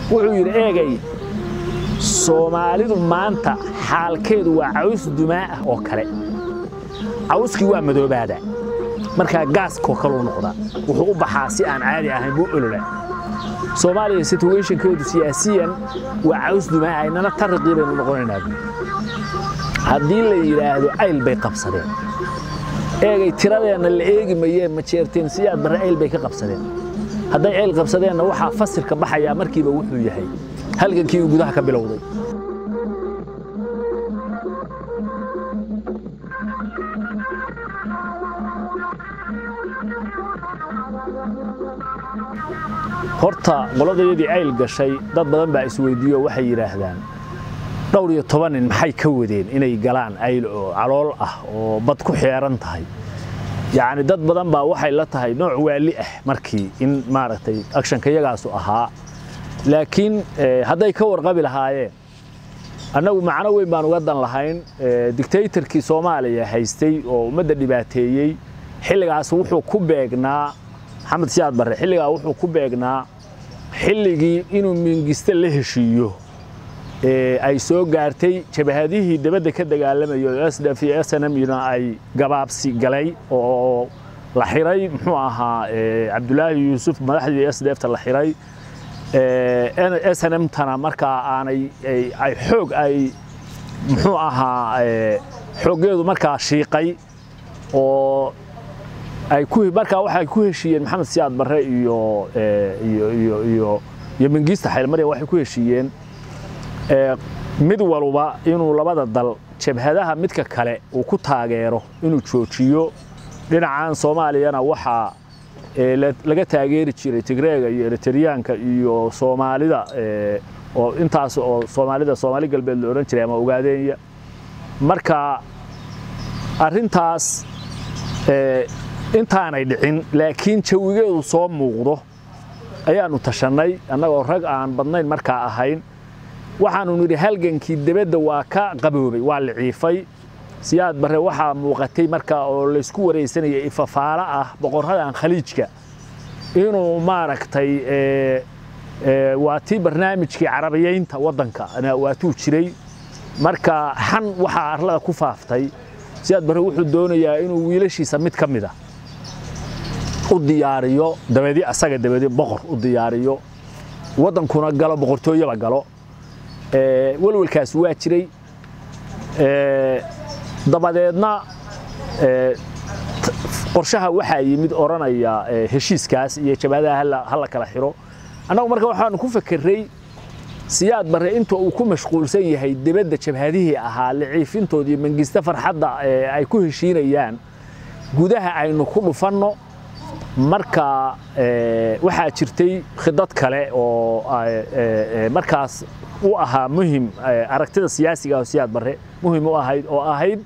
wuxuu yidhi eegay soomaalidu maanta xaalkeedu waa caws dumaa ah oo kale cawskii waa madoobaada markaa gaaskoo kaluu noqdaa wuxuu u baxaa si aan caadi ahayn buu olola soomaaliya situationkeedu siyaasiyan waa caws dumaa ah inana tarriqii baynu noqonaynaa haddii la yidhaahdo ayl bay qabsadeen eegay tiradeenna la eegi mayeen ma jeerteen siyaad barre ayl bay ka qabsadeen hadday ayl qabsadeenna waxaa fasirka baxayaa markiiba wuxuu yahay halgankii uu gudaha ka bilowday horta qoladayadii ayl gashay dad badan baa isweydiiyo waxay yidhaahdaan dhowr iyo toban nin maxay ka wadeen inay galaan ayl oo calool ah oo bad ku xeeran tahay yacni dad badan baa waxay la tahay nooc waali ah markii in maaragtay akshanka yagaasu ahaa laakiin hadday ka warqabi lahaayeen annagu macno weyn baan uga dan lahayn dictatorkii soomaaliya haystay oo ummadda dhibaateeyey xilligaas wuxuu ku beegnaa maxamed siyaad barre xilligaa wuxuu ku beegnaa xilligii inuu mingiste la heshiiyo ay soo gaartay jabahadihii dabadda ka dagaalamayo sdf iyo snmna ay gabaabsi galay oo la xiray muxuu ahaa cabdulaahi yuusuf madaxdii sdfta la xiray snmtana markaa aanay ay xoog ay muxuu ahaa xooggeedu markaa shiiqay oo ay ku markaa waxay ku heshiiyeen maxamed siyaad barre iyo iyo iyo iyo iyo mingiista xaylmarya waxay ku heshiiyeen mid walba inuu labada dal jabhadaha midka kale uu ku taageero inuu joojiyo dhinacan soomaaliyana waxaa laga taageeri jiray tigreega iyo eritriyaanka iyo soomaalida oo intaas oo soomaalida soomaali galbeed la odhan jiray ama ogaadeenya marka arrintaas intaanay dhicin laakiin jawigeedu soo muuqdo ayaannu tashannay annagoo rag aan badnayn markaa ahayn waxaannu nidhi halgankii debadda waa ka qaboobay waa liciifay siyaad barre waxaa muuqatay markaa oo laysku waraysanayay ifafaalo ah boqorradan khaliijka inuu maaragtay waa tii barnaamijkii carabiyaynta waddanka waatuu jiray marka xan waxaa arlada ku faaftay siyaad barre wuxuu doonayaa inuu wiilashiisa mid ka mida u diyaariyo dabadi asaga dabadi boqor u diyaariyo waddankuna galo boqortooyaba galo welwelkaas waa jiray dabadeedna qorshaha waxaa yimid odhanaya heshiiskaas iyo jabhadaha hala kala xiro annagu marka waxaanu ku fakeray siyaad barre inta uu ku mashquulsan yahay debadda jabhadihii ahaa liciifintoodii mangista farxadda ay ku heshiinayaan gudaha aynu ku dhufanno marka waxaa jirtay khidad kale oo markaas u ahaa muhim aragtida siyaasiga oo siyaad barre muhim u ahayd oo ahayd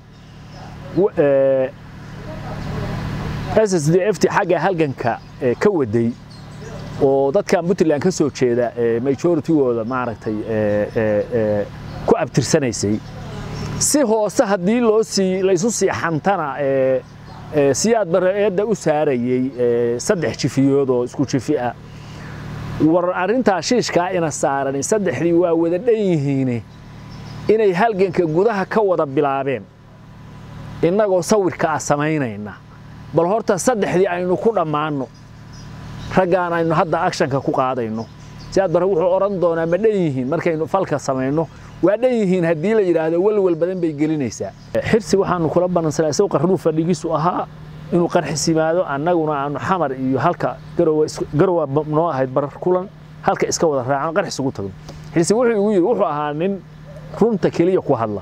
s d f t xagga halganka ka waday oo dadkan puntland ka soo jeeda majoritygooda maaragtay ku abtirsanaysay si hoose haddii loo sii laysu sii xantana siyaad barre eedda u saarayey saddex jifiyood oo isku jifi ah war arrintaa shiishkaa ina saarani saddexdii waa wada dhan yihiine inay halganka gudaha ka wada bilaabeen innagoo sawirka ah samaynayna bal horta saddexdii aynu ku dhammaanno raggaan aynu hadda akshanka ku qaadayno siyaad barre wuxuu odhan doonaa ma dhan yihiin markaynu falka samayno waa dhan yihiin haddii la yidhaahdo welwel badan bay gelinaysaa xirsi waxaanu kula ballansanaa isagu qarnuu fadhigiisu ahaa inuu qarxis yimaado annaguna aanu xamar iyo halka garowa noo ahayd barar kulan halka iska wada raacano qarxis ugu tagno xirsi wuxuu igu yidhi wuxuu ahaa nin runta keliya ku hadla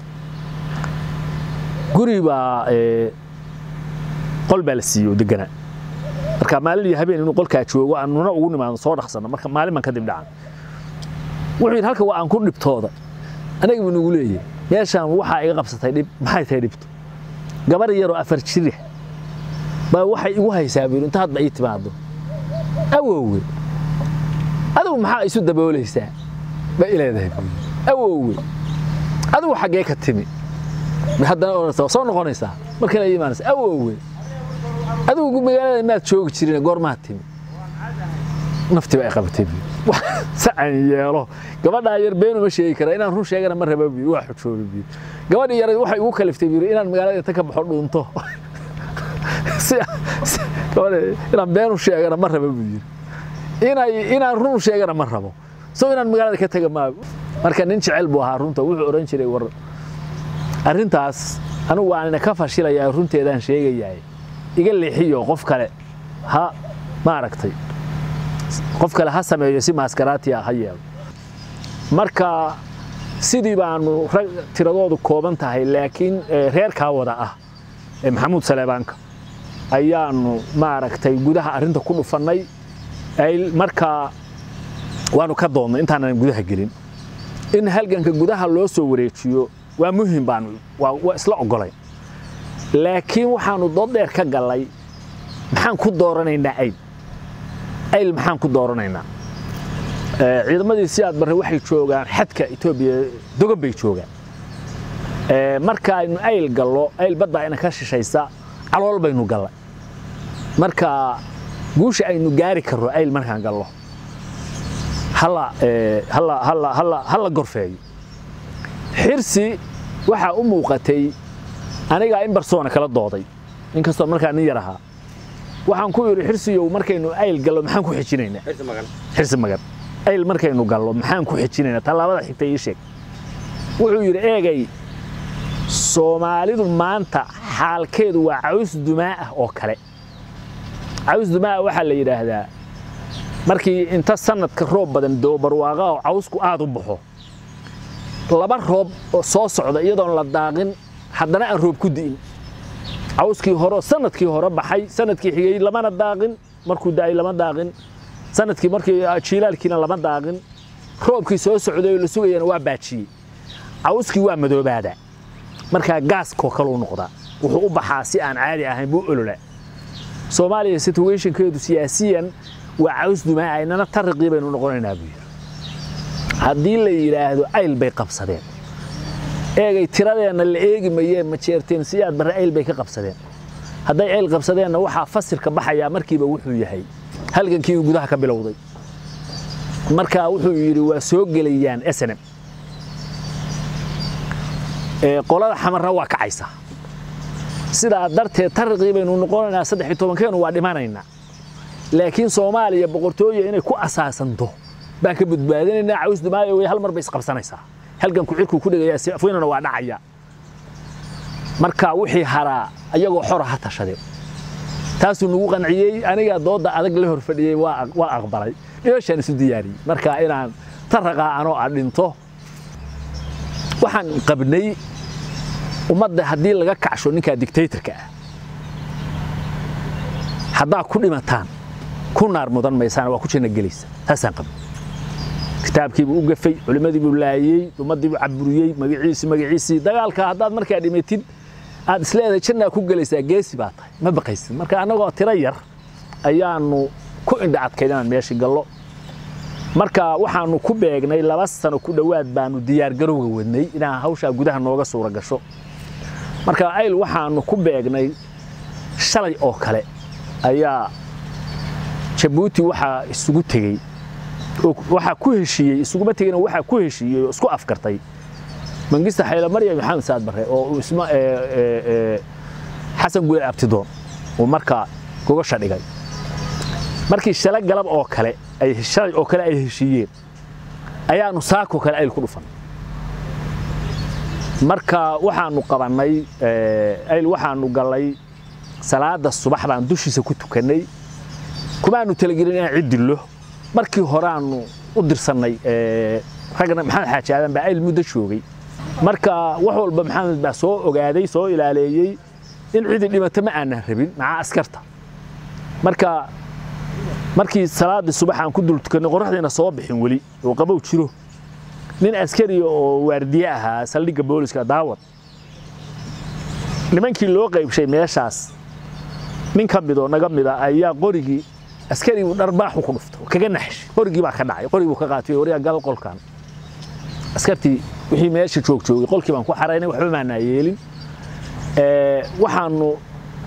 guri baa qol baa la siiyey oo deganaa marka maalin iyo habeen inuu qolkaa joogo aanuna ugu nimaado soo dhaqsanno marka maalin baan kadib dhacan wuxuu yidhi halka waa aan ku dhibtooda anaga buu nagu leeyahay meeshaan waxaa iga qabsatay dhib maxay tahay dhibto gabar yaroo afar jira baa waxay igu haysaa buu inta hadba ii timaado awowge adigu maxaa isu daboolaysaa ba ileedahay awowge adigu xaggee ka timi haddana odhanaysaa soo noqonaysaa markana imaanaysa awowge adigu magaalada maad joogi jirin goormaad timi naftii baa ay qabatay buu si aan yeelo gabadhaa yar been uma sheegi kara inaan run sheegana ma raba biyo waa xujoobi biyo gabadhii yar waxay ugu kaliftay biyo inaan magaalada inta ka baxo dhuunto inaan been u sheegana ma raba biyo inay inaan run sheegana ma rabo soo inaan magaalada ka taga maa marka nin jecel buu ahaa runta wuxuu odhan jiray war arrintaas anigu waanina ka fashilayaa runteedaan sheegayahay iga leexiyo qof kale ha maaragtay qof kale ha sameeyo si maaskaraatiya ha yeelo marka sidii baanu rag tiradoodu kooban tahay laakiin reerkaa wada ah ee maxamuud saleebaanka ayaanu maaragtay gudaha arrinta ku dhufannay markaa waanu ka doonnay intaanan gudaha gelin in halganka gudaha loo soo wareejiyo waa muhim baanu waa isla ogolay laakiin waxaanu dood dheer ka gallay maxaan ku dooranaynaa ayl ayl maxaan ku dooranaynaa ciidamadii siyaad barre waxay joogaan xadka etoobiya dogan bay joogaan marka aynu ayl gallo ayl badda ayna ka shishaysa calool baynu gallay marka guusha aynu gaari karro ayl markaan gallo hala gorfeeyo xirsi waxaa u muuqatay anigaa in barsoona kala dooday inkastoo markaa nin yar ahaa waxaan ku yidhi xirsiyow markaynu ayl gallo maxaan ku xijinaynaa xirsi magan ayl markaynu gallo maxaan ku xijinaynaa tallaabada xigta ii sheeg wuxuu yidhi eegay soomaalidu maanta xaalkeedu waa caws dumaa ah oo kale caws dumaa waxaa la yidhaahdaa markii inta sanadka roob badan doo barwaaqa oo cawsku aad u baxo laba roob oo soo socda iyadoon la daaqin haddana aan roob ku di'in cawskii hore sanadkii hore baxay sanadkii xigay lamana daaqin markuu da'ay lama daaqin sanadkii markii jiilaalkiina lama daaqin roobkii soo socday oo la sugayana waa baajiyey cawskii waa madoobaadaa markaa gaaskoo kaleu noqdaa wuxuu u baxaa si aan caadi ahayn buu olola soomaaliya situationkeedu siyaasiyan waa caws dumaa inana tariqii baynu noqonaynaa buu yidhi haddii la yidhaahdo ayl bay qabsadeen eegay tiradeenna la eegi mayeen ma jeerteen siyaad barre ayl bay ka qabsadeen hadday ayl qabsadeenna waxaa fasirka baxayaa markiiba wuxuu yahay halgankii uu gudaha ka bilowday marka wuxuu yidhi waa soo gelayaan snm qolada xamarna waa kacaysaa sidaa darteed tariqii baynu noqonaynaa saddex iyo tobankeenu waa dhimanaynaa laakiin soomaaliya boqortooya inay ku asaasanto baan ka badbaadinaynaa caws dumaayo way hal mar bay isqabsanaysaa halganku cirkuu ku dhegaya afweynana waa dhacaya marka wixii haraa ayagoo xora ha tashadeen taasuu nagu qanciyey aniga doodda adag la hor fadhiyey waa aqbalay dhimashaan isu diyaariyey marka inaan taraqaa anoo a dhinto waxaan qabnay ummadda haddii laga kacsho ninkaa dictatorka ah haddaa ku dhimataan ku naar mudan maysaan waa ku janna gelaysa taasaan qabnay kitaabkiibuu u gafay culimmadiibuu laayey ummaddiibuu caburiyey magaciisii magaciisii dagaalka haddaad markaa dhimatid aad isleedahay jannaa ku gelaysaa geesi baa tahay ma baqaysid marka annagoo tiro yar ayaanu ku indha adkayd inaan meeshii gallo marka waxaanu ku beegnay laba sano ku dhowaad baanu diyaargarowga wadnay inaan hawshaa gudaha nooga suura gasho marka ayl waxaanu ku beegnay shalay oo kale ayaa jabuuti waxaa isugu tegey waxaa ku heshiiyey isuguma tegin waxaa ku heshiiyey oo isku afkartay mangista xayla maryam maxamed saad barre oo isma xasan guule abtidoon uu markaa gogasha dhigay markii shala galab oo kale ay shalay oo kale ay heshiiyeen ayaanu saako kale ayl ku dhufan marka waxaanu qabannay ayl waxaanu gallay salaada subax baan dushiisa ku tukannay kumaanu talagelin inaan cid dillo markii horeaanu u dirsannay ragna maxamed xaaji aadan baa ayl muddo joogay marka wax walba maxamed baa soo ogaaday soo ilaaleeyey in cidi dhimato ma aanan rabin maca askarta marka markii salaaddii subax aan ku dul tukannay qorraxdiina soo bixin weli oo qabow jiro nin askariya oo waardiye ahaa saldhigga booliska daawad nimankii loo qaybshay meeshaas nin ka midoo naga mida ayaa qorigii askarigu dharbaaxu ku dhufto kaga naxshay qorigii baa ka dhacay qorigii buu ka qaatay waryaa gal qolkan askartii wixii meesha joog joogay qolkii baan ku xaraynay waxba maanaa yeelin waxaanu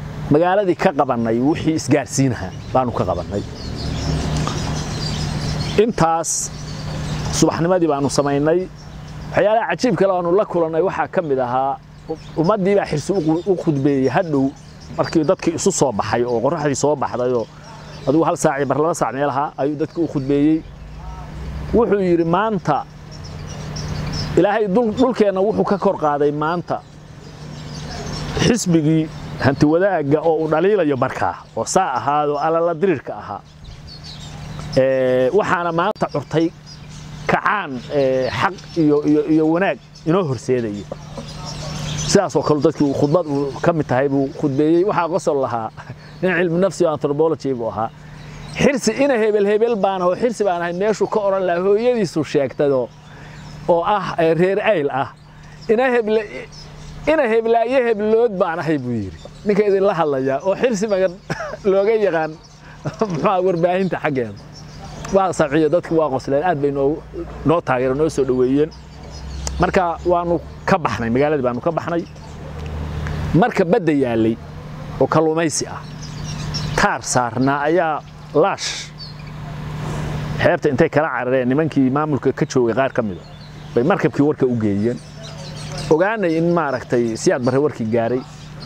magaaladii ka qabannay wixii isgaarsiinaha baanu ka qabannay intaas subaxnimadii baanu samaynay waxyaalaha cajiib kale aanu la kulannay waxaa ka mid ahaa ummaddii baa xirsi u khudbeeyey hadhow markii dadkii isu soo baxay oo qorraxdii soo baxdayoo adigu hal saac iyo bar laba saac meelaha ayuu dadkii u khudbeeyey wuxuu yidhi maanta ilaahay dhulkeenna wuxuu ka kor qaaday maanta xisbigii hanti wadaagga oo uu dhaliilayo markaa oo saa ahaadoo alala dirirka ahaa waxaana maanta curtay kacaan xaq iyo wanaag inoo horseedaya sidaasoo kale dadkii khudbad uu ka mid tahay buu khudbeeyey waxaa qosol lahaa nin cilmi nafsi oo antropology buu ahaa xirsi ina hebel hebel baan aho xirsi baan ahay meeshuu ka odhan lahaa hooyadiisu sheegtado oo ah reer ayl ah ina heble ina heblaayo heblood baan ahay buu yidhi ninka idinla hadlayaa oo xirsi magan looga yaqaan muxuu warbaahinta xaggeeda waa sabciyo dadku waa qosleen aad bay noo noo taageereen noo soo dhoweeyeen marka waanu ka baxnay magaaladii baanu ka baxnay marka badda yaallay oo kalluumaysi ah taar saarnaa ayaa laash xeebta intay kala carareen nimankii maamulka ka joogay qaar ka mida bay markabkii warka u geeyeen ogaanay in maaragtay siyaad barre warkii gaaray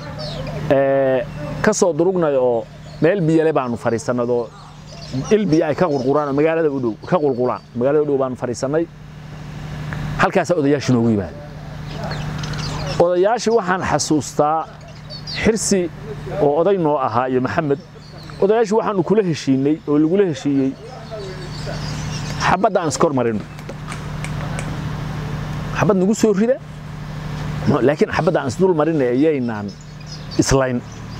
ka soo durugnay oo meel biyale baanu fadhiisannadoo il biyo ay ka qurquraan oo magaalada u dhow ka qulqulaan magaalada u dhow baanu fadhiisannay halkaasaa odayaashii noogu yimaada odayaashii waxaan xasuustaa xirsi oo oday noo ahaa iyo maxamed odayaashii waxaanu kula heshiinay oo lagula heshiiyey xabadda aan iskor marino xabad nagu soo rida laakiin xabadda aan isdul marina ayaynaan islayn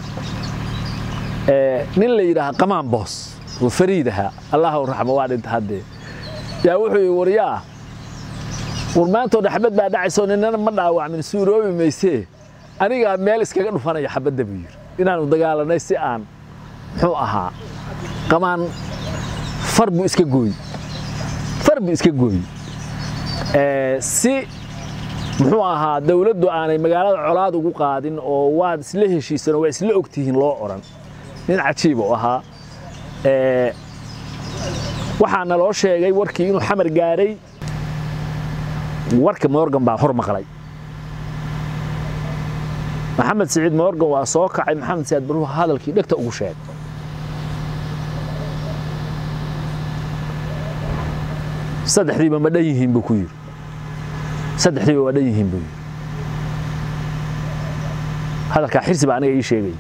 nin la yidhaaha qamaan boos oo fariid ahaa allah u raxmo waa dhinta haddee yaa wuxuu yidhi waryaa war maantoo xabad baa dhacayso ninana ma dhaawacmin suuroobi maysee anigaa meel iskaga dhufanaya xabadda buu yidhi inaanu dagaalanay si aan muxuu ahaa qamaan far buu iska gooy far buu iska gooy si muxuu ahaa dawladdu aanay magaalada colaad ugu qaadin oo waad isla heshiisan oo waa isla ogtihiin loo odhan nin cajiib u ahaa waxaa naloo sheegay warkii inuu xamar gaaray warka morgan baa hor maqlay maxamed siciid morgan waa soo kacay maxamed siyaad baruhu hadalkii dhegta ugu sheegay saddexdiiba ma dhan yihiin buu ku yidhi saddexdiiba waa dhan yihiin buu yidhi hadalkaa xirsi baa aniga ii sheegay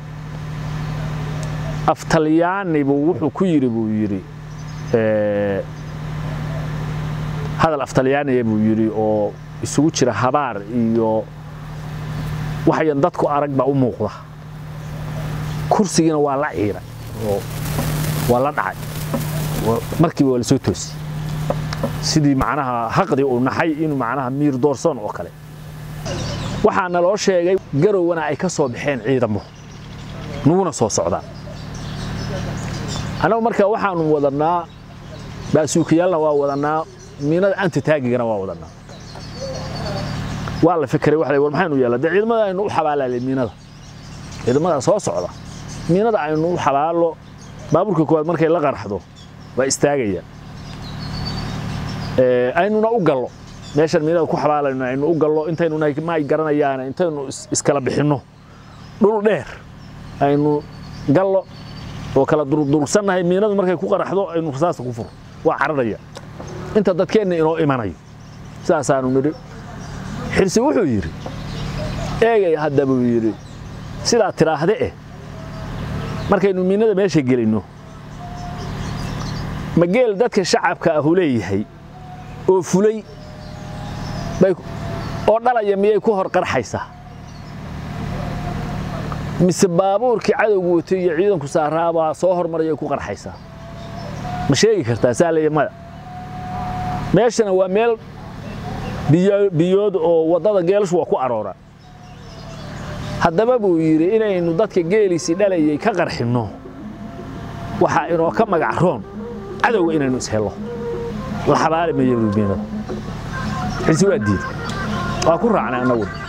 af talyaani buu wuxuu ku yidhi buu yidhi hadal af talyaaniya buu yidhi oo isugu jira habaar iyo waxayan dadku arag baa u muuqda kursigiina waa la ciiray oo waa la dhacay markiiba waa la soo toosiyey sidii macnaha haqdi uu naxay inuu macnaha miir doorsoon oo kale waxaa naloo sheegay garowwana ay ka soo baxeen ciidamo nuguna soo socdaan annagu marka waxaanu wadannaa baasuukiyaalna waa wadannaa miinada antitaagigana waa wadannaa waa la fikray waxa war maxaynu yeelaa dee ciidamada aynu u xabaalaalay miinada ciidamada soo socda miinada aynu u xabaalo baabuurka koowaad markay la qarxdo waa istaagayaan aynuna u gallo meeshan miinada ku xabaalayno aynu u gallo intaynu ma ay garanayaan intaynu iskala bixinno dhul dheer aynu gallo oo kala durdursannahay miinadu markay ku qaraxdo aynu rasaasta ku furo waa cararaya inta dadkeenna inoo imanayo sidaasaanu nidhi xirsi wuxuu yidhi eegay hadda buu yidhi sidaa tidhaahde eh markaynu miinada meesha gelinno ma geel dadka shacabka ahu leeyahay oo fulay oo dhalaya miyay ku hor qarxaysaa mise baabuurkii cadowgu watay iyo ciidanku saaraabaa soo hormaraya ku qarxaysaa ma sheegi kartaa saa leeya maya meeshana waa meel biyood oo waddada geelashu waa ku aroora haddaba buu yidhi inaynu dadka geeliisii dhalayay ka qarxinno waxaa inoo ka magac roon cadowga inaynu ishello la xabaali mayo ruumiinada xilsi waa diiday waa ku raacnay annagu